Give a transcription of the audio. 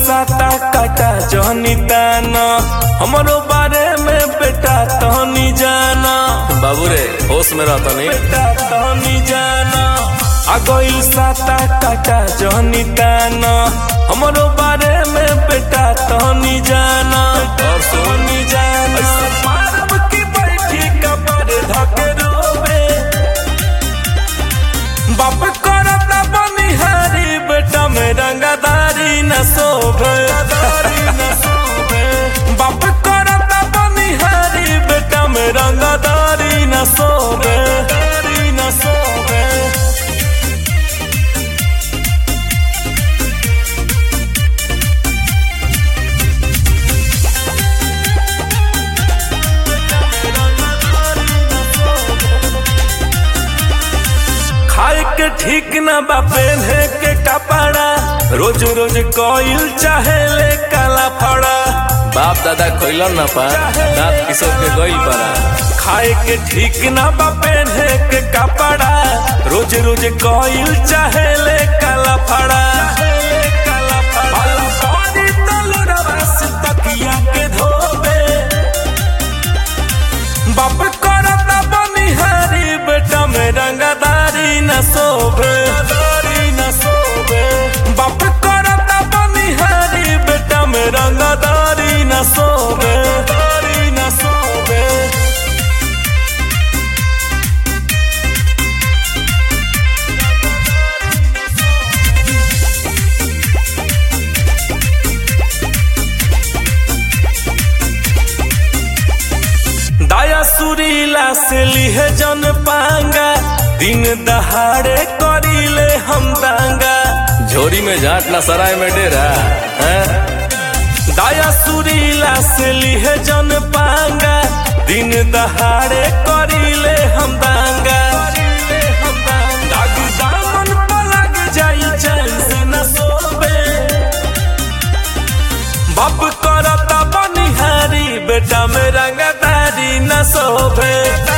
साता काटा जहनी ताना हमरो बारे में बेटा तहनी जाना बाबू रे होश में रहता नहीं बेटा तहनी जाना आ गइल साता काटा जहनी ताना हमरो बारे में बेटा तहनी जाना और सुन। तहनी जाना ऐसा मारब की बैठी कपर धके रोबे बाप करता बनिहारी बेटा में रंगदारी न शोभे बाप करता बनिहारी बेटा में रंगदारी न शोभे न शोभे खाए के ठीक न बा पहने के कपड़ा रोज रोज कोइल चाहे ले काला फड़ा बाप दादा खोइलन ना पा दांत किशोर के गइल परा खाए के ठीक न बा पहने के कपड़ा रोज रोज कोइल चाहे ले काला फड़ा बाला पानी तलुरवा से तकिया के धोबे बाप करता बनिहारी बेटा में रंगदारी न शोभे न शोभे बाप करता बनिहारी बेटा में रंगदारी न शोभे न शोभे दाया सुरीला से लिहे जन पांगा दिन दहाड़े करीले हम दांगा झोरी में झाट ना सराय में डेरा हैं? दाया सुरीला से लिहे जन पांगा दिन दहाड़े करीले हम दांगा दाग दामन पर लग जाई चैन से न सोबे बाप करता बनिहारी बेटा में रंगदारी न शोभे